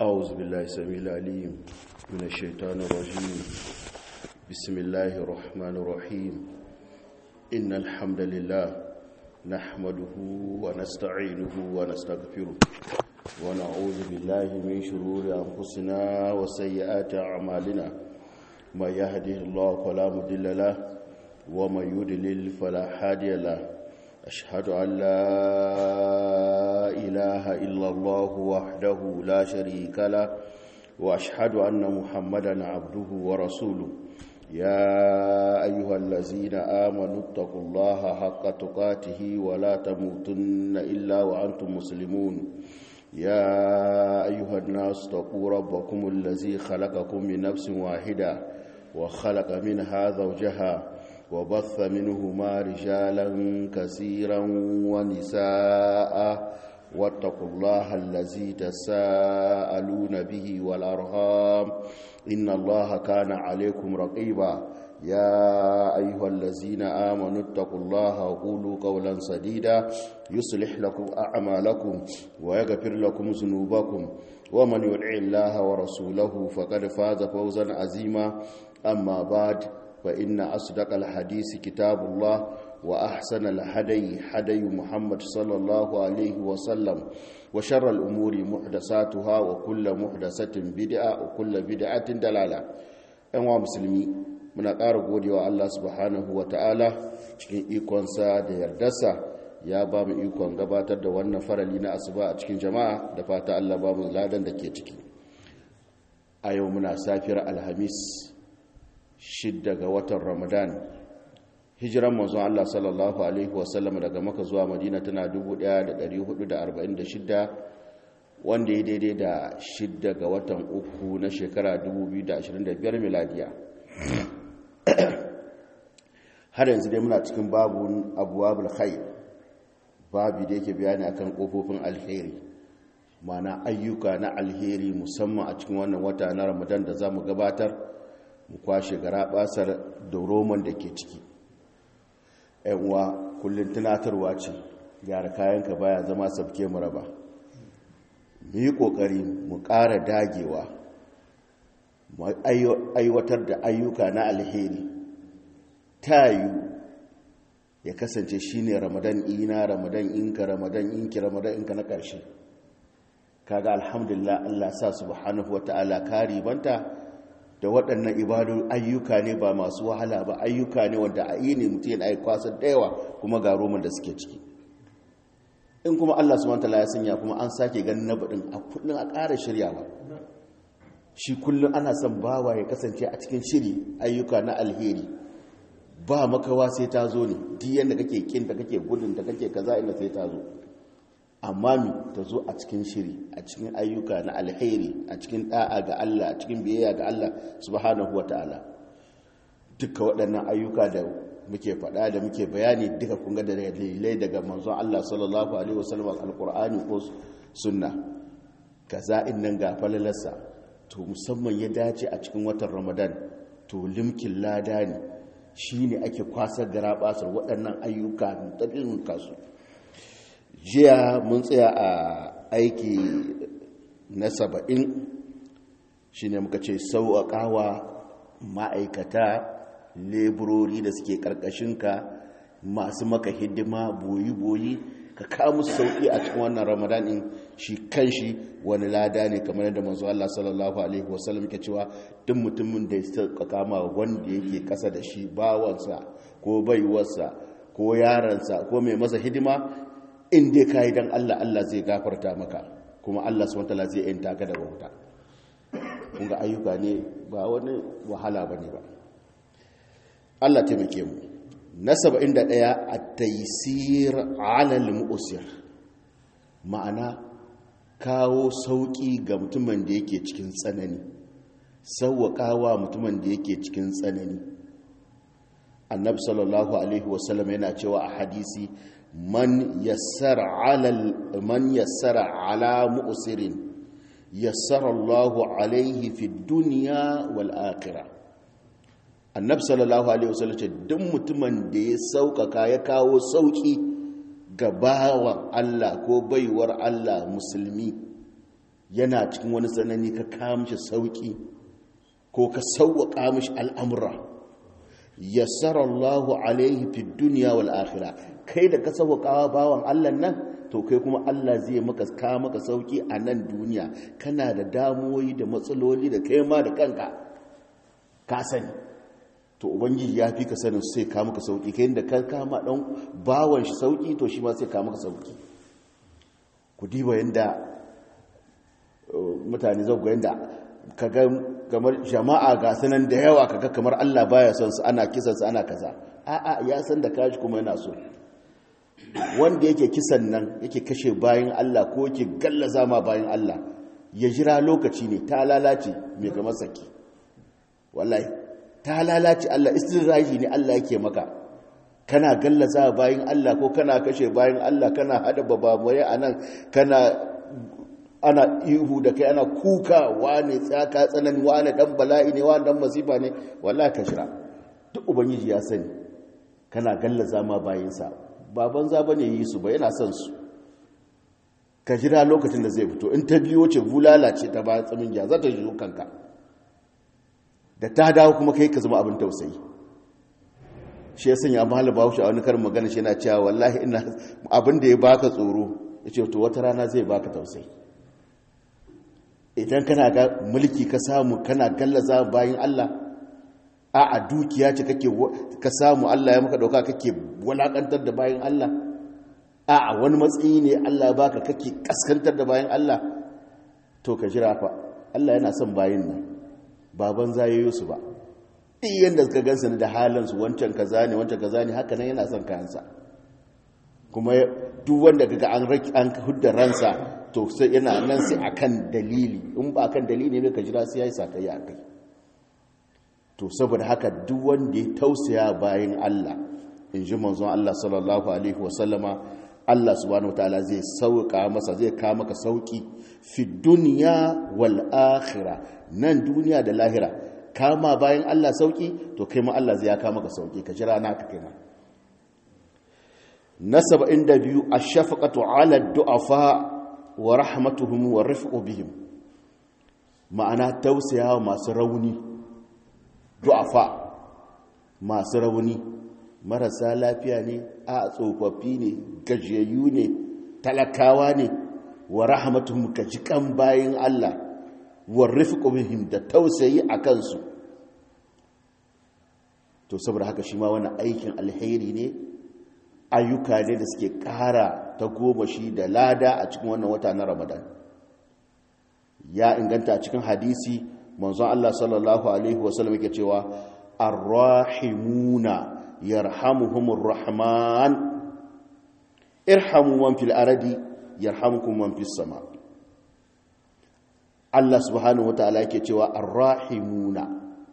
أعوذ بالله السميع العليم من الشيطان الرجيم بسم الله الرحمن الرحيم إن الحمد لله نحمده ونستعينه ونستغفره ونعوذ بالله من شرور أنفسنا وسيئات أعمالنا ما يهده الله فلا مضل له ومن يضلل فلا هادي له أشهد أن لا إله إلا الله وحده لا شريك له وأشهد أن محمدا عبده ورسوله يا أيها الذين آمنوا اتقوا الله حق تقاته ولا تموتن إلا وأنتم مسلمون يا أيها الناس اتقوا ربكم الذي خلقكم من نفس واحدة وخلق منها زوجها وبث منهما رجالا كثيرا ونساء واتقوا الله الذي تساءلون به والأرهام إن الله كان عليكم رقيبا يا أيها الذين آمنوا اتقوا الله وقولوا قولا سديدا يصلح لكم أعمالكم ويغفر لكم ذنوبكم ومن يدع الله ورسوله فقد فاز فوزا عظيما أما بعد فإن أصدق الحديث كتاب الله وأحسن الهدي هدي محمد صلى الله عليه وسلم وشر الأمور محدثاتها وكل محدثة بدعة وكل بدعة دلالة أنواع مسلمي muna ƙara godewa Allah subhanahu wa ta'ala cikin ikonsa da yardarsa ya ba mu ikon gabatar da wannan farali na asuba a cikin jama'a da fata Allah ba mu ladan da ke ciki a yau muna safiyar alhamis shidda ga watan ramadan hijiran manzon Allah sallallahu alaihi wasallam daga maka zuwa madina tana 1446 wanda ya daidai da shidda ga watan uku na shekara 2025 miladiya har yanzu dai muna cikin babun abuwabul khair babu da yake bayani akan kofofin alheri mana ayyuka na alheri musamman a cikin wannan wata na ramadan da za mu gabatar mu kwashe gara basar da roman da ke ciki uwa kullum tunatarwa ce gyara kayanka baya zama sabke mu raba mu yi ƙoƙari mu ƙara dagewa mu aiwatar da ayyuka na alheri ta yiwu ya kasance shine ramadan ina ramadan inka ramadan inki ramadan inka na ƙarshe kaga alhamdulillah Allah sa subhanahu wata'ala kari banta da waɗannan ibadu ayyuka ne ba masu wahala ba ayyuka ne wanda a yi ne mutum yana kwasar da yawa kuma ga roman da suke ciki in kuma Allah subhanahu wata'ala ya sanya kuma an sake ganin na baɗin a kullum a ƙara shiryawa shi kullum ana son bawa ya kasance a cikin shiri ayyuka na alheri ba makawa sai ta zo ne duk yadda kake kinta kake gudun ta kake kaza inda sai ta zo amma mi ta zo a cikin shiri a cikin ayyuka na alheri a cikin da'a ga Allah a cikin biyayya ga Allah subhanahu wataala duka waɗannan ayyuka da muke faɗa da muke bayani duka kun ga da dalilai daga manzon Allah sallallahu alaihi wasallam alqur'ani ko sunna kaza nan ga falalarsa to musamman ya dace a cikin watan Ramadan to limkin lada ne shi ne ake kwasar gara basar waɗannan ayyuka ɗaɗin kasu jiya mun tsaya a aiki na saba'in shi ne muka ce sauƙaƙawa ma'aikata leburori da suke ƙarƙashinka masu maka hidima boyi-boyi ka kawo musu sauƙi a cikin wannan ramadan ɗin shi kan shi wani lada ne kamar yadda manzo Allah sallallahu alaihi wasallam ke cewa duk mutumin da ya sauƙaƙa ma wanda yake ƙasa da shi bawansa ko baiwarsa ko yaransa ko mai masa hidima in dai ka yi don Allah Allah zai gafarta maka kuma Allah subhanahu wataala zai yanta ka daga wuta kun ga ayyuka ne ba wani wahala bane ba Allah taimake mu na 71 at-taysir 'ala al-mu'sir ma'ana kawo sauƙi ga mutumin da yake cikin tsanani sauwaƙawa mutumin da yake cikin tsanani annabi sallallahu alaihi wasallam yana cewa a hadisi man yassara ala man yassara ala mu'sirin yassara Allahu alaihi fi dunya wal akhirah annabi sallallahu alaihi wasallam ce duk mutumin da ya sauƙaƙa ya kawo sauƙi ga bawan Allah ko baiwar Allah musulmi yana cikin wani tsanani ka kamshi sauki ko ka sauwaƙa mishi al'amura yassara Allahu alaihi fi duniya wal akhira kai da ka sauwaƙawa bawan Allah nan to kai kuma Allah zai maka ka maka sauki a nan duniya kana da damuwoyi da matsaloli da kai ma da kanka ka sani to ubangiji ya fi ka sanin sai ka maka sauki kai da kan kama dan bawan shi sauki to shi ma sai ka maka sauki ku diba yanda mutane zau ga yanda kaga kamar jama'a ga sanan da yawa kaga kamar Allah baya son su ana kisan su ana kaza a'a ya san da kaji kuma yana so wanda yake kisan nan yake kashe bayan Allah ko yake gallaza ma bayan Allah ya jira lokaci ne ta lalace mai kamar saki wallahi ta lalace Allah istiraji ne Allah yake maka kana gallaza bayan Allah ko kana kashe bayan Allah kana hada babawaye anan kana ana ihu da kai ana kuka wane tsaka tsanani wane dan bala'i ne wane dan masifa ne wallahi ka jira duk ubangiji ya sani kana gallaza ma bayinsa baban za bane yi su ba yana son su ka jira lokacin da zai fito in ta biyo ce bulala ce ta ba tsamin ya za ta yi kanka da ta dawo kuma kai ka zama abin tausayi shi ya sanya mahalar bahaushe a wani karin magana shi yana cewa wallahi ina abin da ya baka tsoro ya ce to wata rana zai baka tausayi idan kana ga mulki ka samu kana gallaza bayan Allah a a dukiya ce kake ka samu Allah ya maka dauka kake walakantar da bayan Allah a a wani matsayi ne Allah ya baka kake kaskantar da bayan Allah to ka jira fa Allah yana son bayin nan baban zayoyo su ba iyan da suka gansu da halin su wancan kaza ne wancan kaza ne haka nan yana son kayansa kuma duk wanda kaga an an hudda ransa to sai yana nan sai akan dalili in ba akan dalili ne ka jira sai yayi sakayya kai to saboda haka duk wanda ya tausaya bayan Allah in ji manzon Allah sallallahu alaihi wasallama Allah subhanahu wataala zai sauka masa zai kawo maka sauki fi dunya wal akhirah nan duniya da lahira kama bayan Allah sauki to kai ma Allah zai ya kawo maka sauki ka jira naka kai ma na 72 ash-shafaqatu 'ala ad-du'afa wa rahmatuhum wa rifqu bihim ma'ana tausaya masu rauni du'afa masu rauni marasa lafiya ne a tsofaffi ne gajiyayyu ne talakawa ne wa rahmatuhum ka jikan bayin Allah wa rifqu bihim da tausayi a kansu to saboda haka shi ma wannan aikin alheri ne ayyuka ne da suke ƙara ta goma shi da lada a cikin wannan wata na ramadan ya inganta a cikin hadisi manzon Allah sallallahu alaihi wasallam yake cewa arrahimuna yarhamuhumur rahman irhamu man fil ardi yarhamukum man fis sama Allah subhanahu wataala yake cewa arrahimuna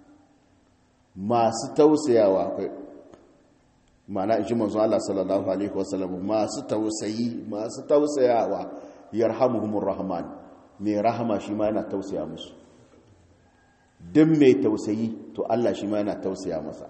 masu tausayawa mana in ji manzo Allah sallallahu alaihi wasallam masu tausayi masu tausayawa yarhamuhumur rahman mai rahama shi ma yana tausaya musu duk mai tausayi to Allah shi ma yana tausaya masa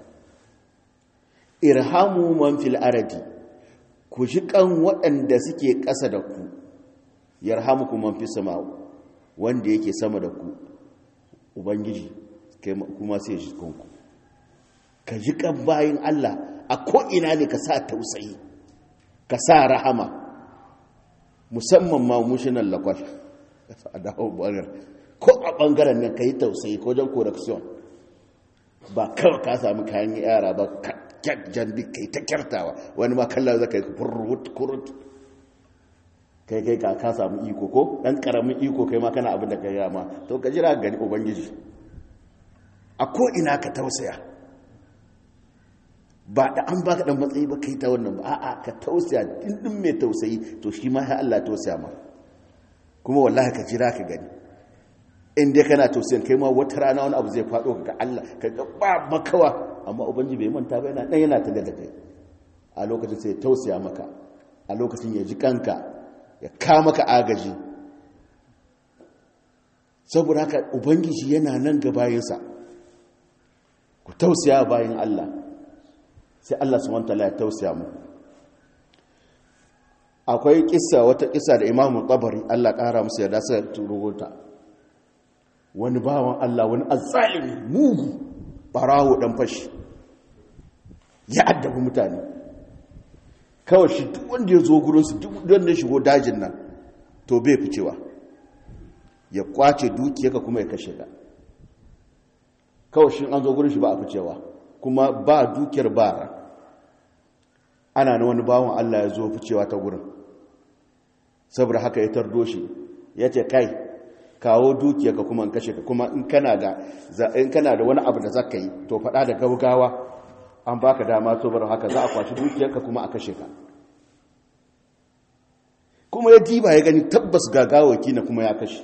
irhamu man fil ardi ku ji kan waɗanda suke ƙasa da ku yarhamukum man fis sama wanda yake sama da ku ubangiji kuma sai shi kanku ka ji kan bayin Allah a ko'ina ne ka sa tausayi ka sa rahama musamman ma mushinan lakwal a dawo ɓangar ko a ɓangaren nan ka yi tausayi ko jan correction ba kawai ka sami kayan yara ba jan duk ka yi ta kyartawa wani ma kallon zaka yi kurut kurut kai kai ka ka samu iko ko ɗan ƙaramin iko kai ma kana abin da ka yi ma to ka jira gani ubangiji a ko'ina ka tausaya ba da an baka dan matsayi ba kai ta wannan ba a'a ka tausaya dindin mai tausayi to shi ma ya Allah tausaya ma kuma wallahi ka jira ka gani in dai kana tausayin kai ma wata rana wani abu zai faɗo ga Allah ka ga ba makawa amma ubangi bai manta ba yana dan yana tare da kai a lokacin sai tausaya maka a lokacin ya ji kanka ya ka maka agaji saboda haka ubangiji yana nan ga bayansa ku tausaya bayan Allah sai Allah subhanahu wataala ya tausaya mu akwai kissa wata kissa da imamu tabari Allah ƙara musu yadda suka turo ta wani bawan Allah wani azzalimi mugu barawo dan fashi ya addabi mutane kawai shi duk wanda ya zo gurinsu duk wanda ya shigo dajin nan to bai ficewa ya kwace dukiyarka kuma ya kashe ka kawai shi an zo gurin shi ba a ficewa kuma ba dukiyar bara ana na wani bawan Allah ya zo ficewa ta gurin saboda haka ya tardo shi ya ce kai kawo dukiyarka kuma in kashe ka kuma in kana da in kana da wani abu da zaka yi to faɗa da gaugawa an baka dama saboda haka za a kwashi dukiyarka kuma a kashe ka kuma ya diba ya gani tabbas gagawaki na kuma ya kashe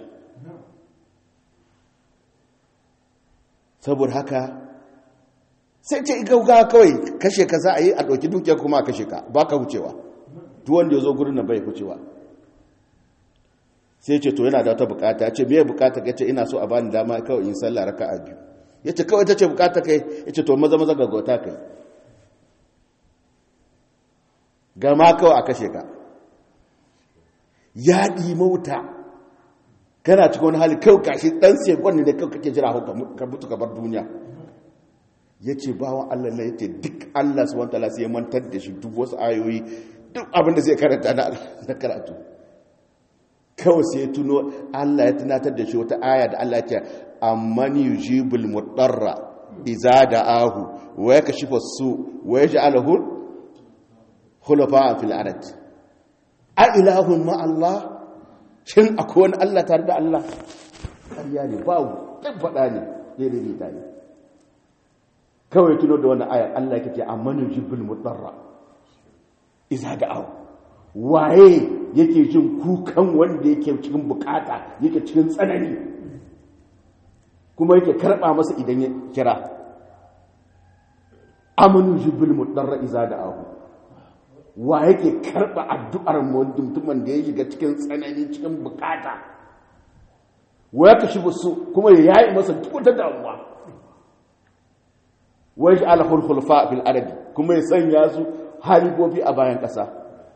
saboda haka sai ce gaugawa kawai kashe ka za a yi a ɗauki dukiyar kuma a kashe ka ba ka wucewa duk wanda ya zo gurin nan bai wucewa sai ce to yana da wata bukata ce me bukata ka ce ina so a bani dama kawai in sallah raka'a biyu ya ce kawai ta ce bukata kai ya ce to maza maza gaggauta kai gama kawai a kashe ka ya ɗi mauta kana cikin wani hali kawai gashi ɗan sekon ne da kawai kake jira ka mutu ka bar duniya ya ce bawan allah na ya ce duk allah su wanta sai ya mantar da shi duk wasu ayoyi duk abinda zai karanta na karatu kawai sai ya tuno allah ya tunatar da shi wata aya da allah ya ce amman yujibul mudarra iza da'ahu wa yakashifu su wa yaj'aluhu khulafa fil ard a ilahun ma Allah shin akwai wani Allah tare da Allah ƙarya ne babu ɗan faɗa ne daidai ta ne kawai tuno da wani ayar Allah yake ce amman yujibul mudarra iza da'ahu waye yake jin kukan wanda yake cikin bukata yake cikin tsanani kuma yake karɓa masa idan ya kira amanu jibil mudarra iza da ahu wa yake karɓa addu'ar mutumin da ya shiga cikin tsanani cikin bukata wa ya kashi su kuma ya yayi masa duk wata damuwa wa ya ala hulhulfa fil arabi kuma ya sanya su halibobi a bayan ƙasa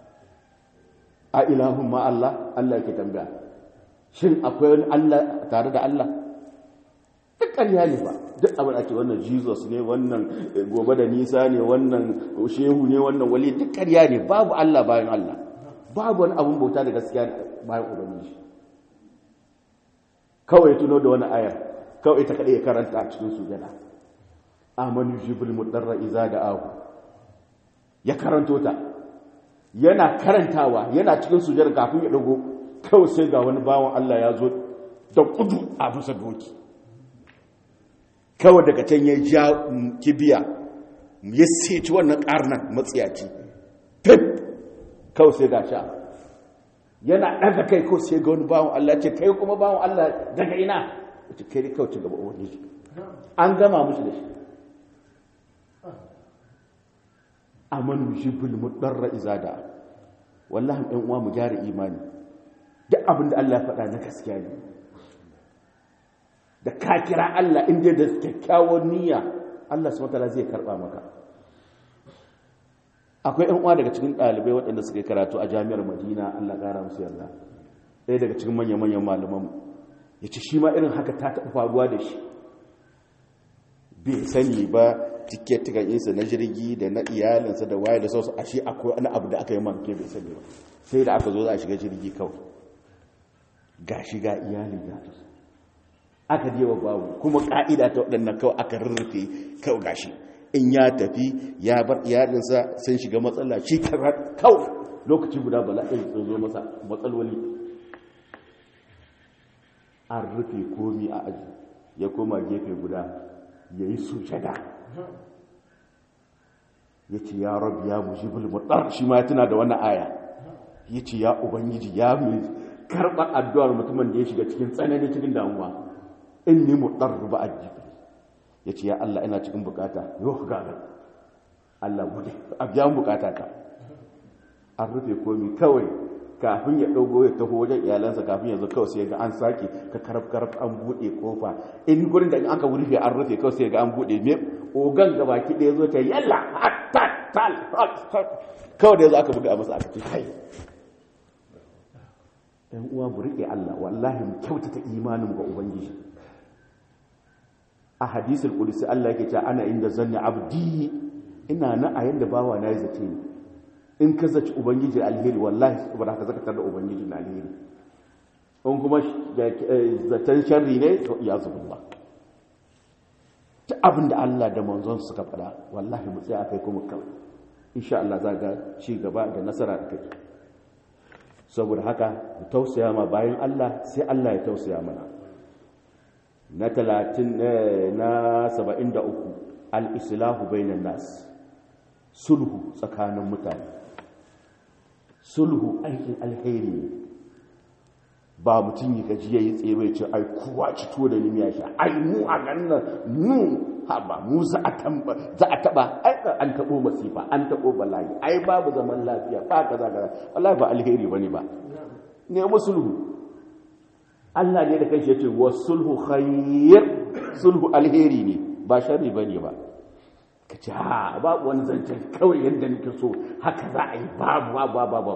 a ilahun ma Allah Allah yake tambaya shin akwai wani Allah tare da Allah duk ƙarya ne ba duk abin ake wannan jesus ne wannan gobe da nisa ne wannan shehu ne wannan wali duk ƙarya ne babu allah bayan allah babu wani abin bauta da gaskiya bayan ubangiji kawai tuno da wani ayar kawai ta kaɗai ya karanta a cikin sujada amanu jibil mudarra iza da ahu ya karanto ta yana karantawa yana cikin sujada kafin ya dago kawai sai ga wani bawan allah ya zo da kudu a bisa doki kawai daga can ya ja kibiya ya seci wannan ƙarnan matsiyaci pep kawai sai ga sha yana ɗaga kai kawai sai ga wani bawon Allah ce kai kuma bawon Allah daga ina wace kai ne kawai ci gaba wani shi an gama musu da shi amanu jibul mudarra izada wallahi ɗan uwa mu gyara imani duk abin da Allah ya faɗa na gaskiya ne da ka kira Allah inda da kyakkyawar niyya Allah su matala zai karɓa maka akwai ‘yan uwa daga cikin ɗalibai waɗanda suka yi karatu a jami'ar madina Allah ƙara musu yarda ɗaya daga cikin manya-manyan malaman ya ce shi ma irin haka ta taɓa faruwa da shi bai sani ba tiketikan insa na jirgi da na iyalinsa da waye da sauransu a shi akwai wani abu da aka yi manke bai sani ba sai da aka zo za a shiga jirgi kawai ga shiga iyalin ya tasu aka je wa babu kuma ka'ida ta waɗannan kawai aka rurrufe kawai gashi in ya tafi ya bar iyalinsa sun shiga matsala shi kawai lokaci guda bala'in sun zo masa matsaloli an rufe komi a aji ya koma gefe guda ya yi sujada ya ce ya rabu ya mujibul mutar shi ma tuna da wannan aya ya ce ya ubangiji ya mai karɓar addu'ar mutumin da ya shiga cikin tsanani cikin damuwa in ni mutar ba a jibi ya ce ya Allah ina cikin bukata yau gaga Allah bude a biyan bukata ta an rufe komi kawai kafin ya ɗaugo ya taho wajen iyalansa kafin yanzu kawai sai ga an sake ka karaf karaf an buɗe kofa in gurin da in aka rufe an rufe kawai sai ga an buɗe me ogan gaba ki ɗaya zo ta yalla tal kawai da yanzu aka buga masa aka ce kai ɗan uwa mu riƙe Allah wallahi mu kyautata imanin ga ubangiji a hadisul qudsi Allah yake cewa ana inda zanni abdi ina na a yanda bawa na yi zace ni in ka zaci ubangiji alheri wallahi ba ka zaka da ubangiji na alheri in kuma zaton sharri ne to iya zubillah ta abin da Allah da manzon suka faɗa wallahi mu tsaya kai kuma kawai insha Allah za ga ci gaba da nasara da kai saboda haka mu tausaya ma bayan Allah sai Allah ya tausaya mana na 30 na 73 al-islahu bainan nas sulhu tsakanin mutane sulhu aikin alheri ne ba mutum yi gaji ya yi tsere ce ai kowa ci to da nimiya shi ai mu a gannan mu haba mu za a tamba za a taba ai an tabo masifa an tabo bala'i ai babu zaman lafiya ba kaza kaza wallahi ba alheri bane ba ne musulhu Allah ne da kanshi yace wasulhu khayr sulhu alheri ne ba sharri bane ba kace ha babu wani zancen kawai yadda nake so haka za a yi babu babu babu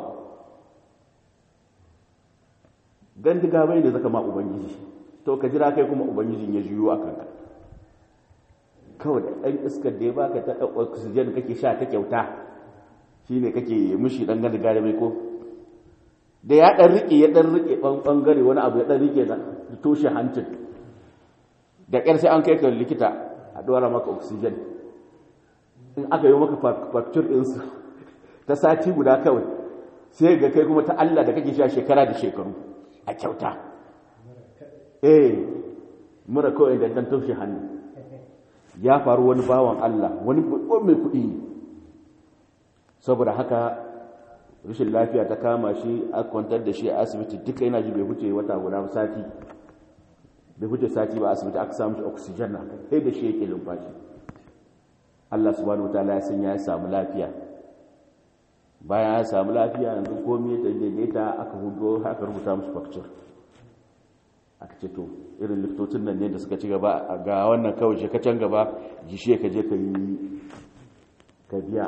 gandiga bai da zaka ma ubangiji to ka jira kai kuma ubangijin ya juyo a kanka kawai ɗan iskar da ya baka ta oxygen kake sha ta kyauta shine kake mushi dan gandiga da mai ko da ya dan rike ya dan rike bangare wani abu ya dan rike da toshe hancin da ƙyar sai an kai ka likita a dora maka oxygen in aka yi maka facture ɗinsu ta sati guda kawai sai ga kai kuma ta Allah da kake sha shekara da shekaru a kyauta eh mura kawai da dan taushe hannu ya faru wani bawan Allah wani mai kuɗi ne saboda haka rashin lafiya ta kama shi a kwantar da shi a asibiti duka yana ji bai huce wata guda sati bai huce sati ba asibiti aka samu shi oxygen na kai da shi yake lumfashi Allah subhanahu wataala ya sanya ya samu lafiya bayan ya samu lafiya yanzu komai da daidaita aka hudo aka rubuta musu facture aka ce to irin liftocin nan ne da suka ci gaba ga wannan kawai shi can gaba gishe ka je ka yi ka biya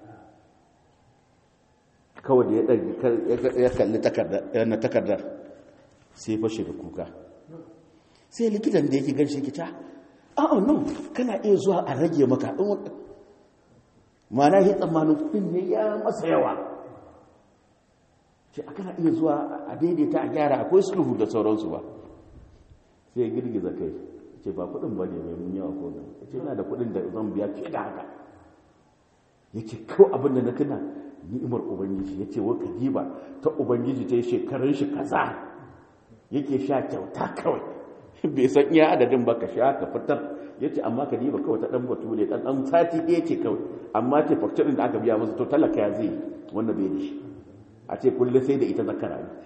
kawai da ya kalli takardar sai fashe da kuka sai likitan da yake gan shi kita a'a nan kana iya zuwa a rage maka mana ya tsammanin kudin ne ya masa yawa ce a kana iya zuwa a daidaita a gyara akwai sulhu da sauransu ba sai ya girgiza kai ce ba kudin ba ne mai mun yawa ko nan ya ce na da kudin da zan biya fiye da haka ya ce kawai abin da na tuna ni'imar ubangiji ya ce waka diba ta ubangiji ta yi shekarun shi kaza yake sha kyauta kawai bai san iya adadin ba ka sha ka fitar ya ce amma ka diba kawai ta ɗan batu ne ɗan ɗan sati ɗaya ce kawai amma ce fakcirin da aka biya masa to talaka ya zai wanda bai da shi a ce kullum sai da ita zakara ne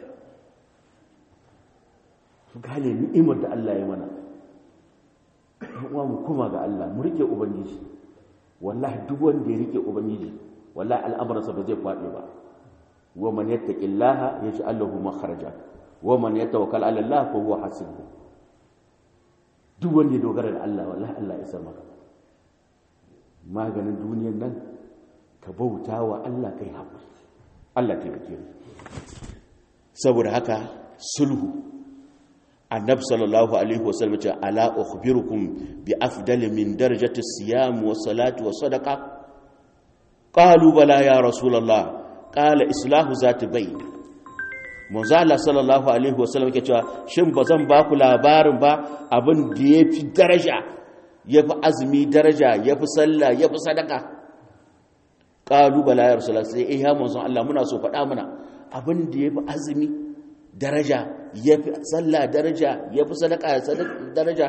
su gane ni'imar da Allah ya mana uwa mu kuma ga Allah mu rike ubangiji wallahi duk wanda ya rike ubangiji wallahi al'amuransa ba zai kwaɗe ba wa man yattaqillaha yaj'al lahu makhraja wa man yatawakkal 'ala Allah fa huwa hasbuh duk wanda ya dogara da Allah wallahi Allah ya san maka maganin duniyar nan ka bauta wa Allah kai haƙuri Allah taimake mu saboda haka sulhu annab sallallahu alaihi wasallam ce ala ukhbirukum bi afdali min darajati siyam wa salati wa sadaqa qalu bala ya rasulullah qala islahu zati bayn manzo Allah sallallahu alaihi wasallam yake cewa shin bazan ba ku labarin ba abin da yafi daraja yafi azumi daraja yafi sallah yafi sadaka qalu bala ya rasulullah sai eh ya manzo Allah muna so faɗa mana abin da yafi azumi daraja yafi sallah daraja yafi sadaka daraja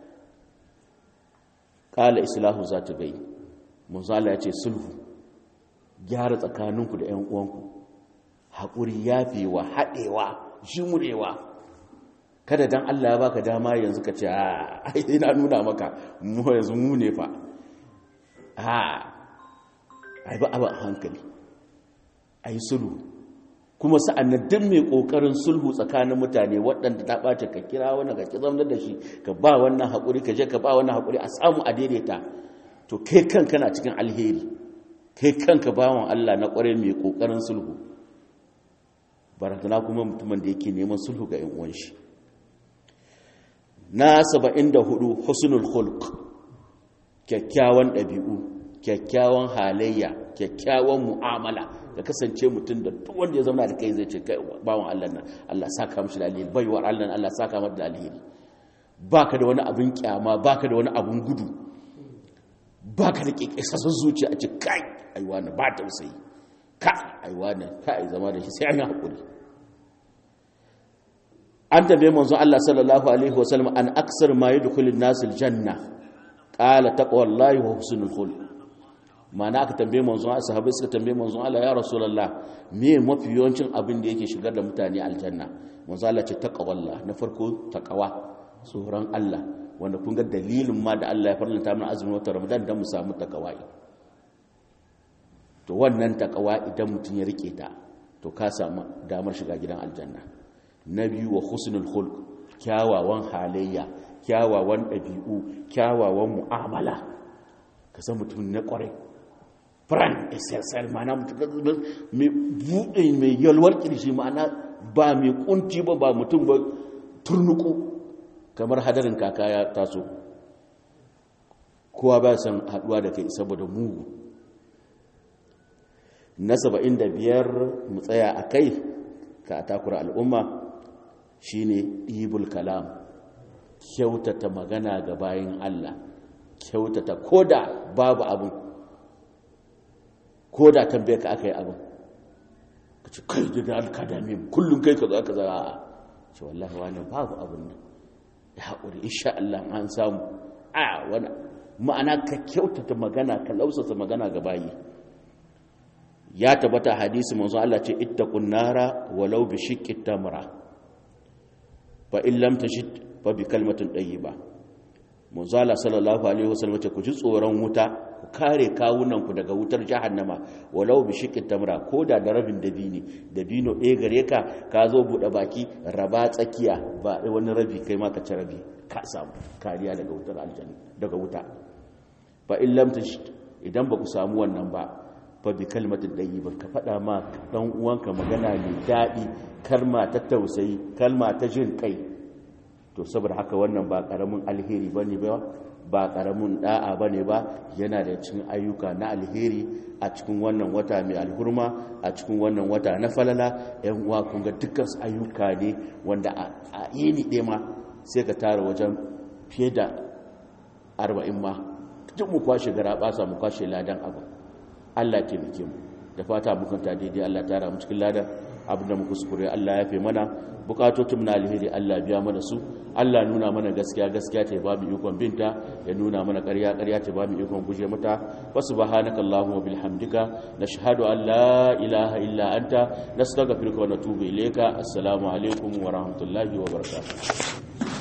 qala islahu zati bayn manzo Allah ya ce sulhu gyara tsakaninku da ƴan uwanku haƙuri yafewa haɗewa jimurewa kada dan Allah ya baka dama yanzu ka ce a ina nuna maka mu yanzu mu ne fa a ai ba abin hankali ai sulhu kuma sa'annan duk mai kokarin sulhu tsakanin mutane waɗanda ta ɓace ka kira wannan ka kizamnar da shi ka ba wannan haƙuri ka je ka ba wannan haƙuri a samu a daidaita to kai kanka na cikin alheri kai kanka bawan Allah na ƙware mai kokarin sulhu barazana kuma mutumin da yake neman sulhu ga yan uwan shi na 74 husnul khulq kyakkyawan ɗabi'u kyakkyawan halayya kyakkyawan mu'amala ka kasance mutum da duk wanda ya zama da kai zai ce kai bawon Allah nan Allah saka mishi da alheri baiwar Allah nan Allah saka mata da alheri baka da wani abin kyama baka da wani abin gudu baka da kekesassun zuciya a ce kai aiwa na ba tausayi ka aiwa na kai zama da shi sai an yi hakuri an tambaye manzon Allah sallallahu alaihi wasallam an aksar ma yadkhulun nasil janna qala taqwallahi wa husnul khuluq mana aka tambaye manzon Allah sahabbai suka tambaye manzon Allah ya rasulullah me mafi yawancin abin da yake shigar da mutane aljanna manzon Allah ce taqwallah na farko taqwa tsoron Allah wanda kun ga dalilin ma da Allah ya farlanta mana azumin watan Ramadan dan mu samu taqwa to wannan taqwa idan mutun ya rike ta to ka samu damar shiga gidan aljanna na biyu wa husnul khulq kyawawan halayya kyawawan ɗabi'u kyawawan mu'amala ka san mutum na ƙwarai fran ssl ma'ana mutum mai buɗe mai yalwar ƙirshi ma'ana ba mai ƙunci ba ba mutum ba turnuku kamar hadarin kaka ya taso kowa ba san haɗuwa da kai saboda mugu na saba'in da biyar mu tsaya a kai ka takura al'umma shine ɗibul kalam kyautata magana ga bayan Allah kyautata koda babu abin koda tambaye ka aka yi abin ka ce kai daga alkadami kullum kai ka zo aka zara a ce wallahi wani babu abin nan ya haƙuri insha Allah an samu a wani ma'ana ka kyautata magana ka lausasa magana ga bayi ya tabbata hadisi manzo Allah ce ittaqun nara walau bi shiqqi tamra fa in lam tajid fa bi kalmatin ba. manzo Allah sallallahu alaihi wasallam ce ku ji tsoron wuta ku kare kawunan ku daga wutar jahannama walau bi shiqqi tamra koda da rabin dabini dabino ɗaya gare ka ka zo bude baki raba tsakiya ba wani rabi kai ma ka ci rabi ka samu kariya daga wutar aljanna daga wuta fa in lam tajid idan ba ku samu wannan ba fa bi kalmatin ba ka faɗa ma ɗan uwanka magana mai daɗi kalma ta tausayi kalma ta jin kai to saboda haka wannan ba ƙaramin alheri ba ne ba ba ƙaramin ɗa'a ba ne ba yana da cikin ayyuka na alheri a cikin wannan wata mai alhurma a cikin wannan wata na falala yan uwa kun ga dukkan ayyuka ne wanda a yini ɗaya ma sai ka tara wajen fiye da arba'in ma duk mu kwashe gara ɓasa mu kwashe ladan abu Allah taimake mu da fata mukanta daidai Allah tara mu cikin ladan abinda muka kuskure Allah ya fi mana bukatotun na alheri Allah biya mana su Allah nuna mana gaskiya gaskiya ta ba mu ikon binta ya nuna mana ƙarya ƙarya ta ba mu ikon guje mata wa subhanaka allahumma wa bihamdika nashhadu an la ilaha illa anta nastaghfiruka wa natubu ilayka assalamu alaikum wa rahmatullahi wa barakatuh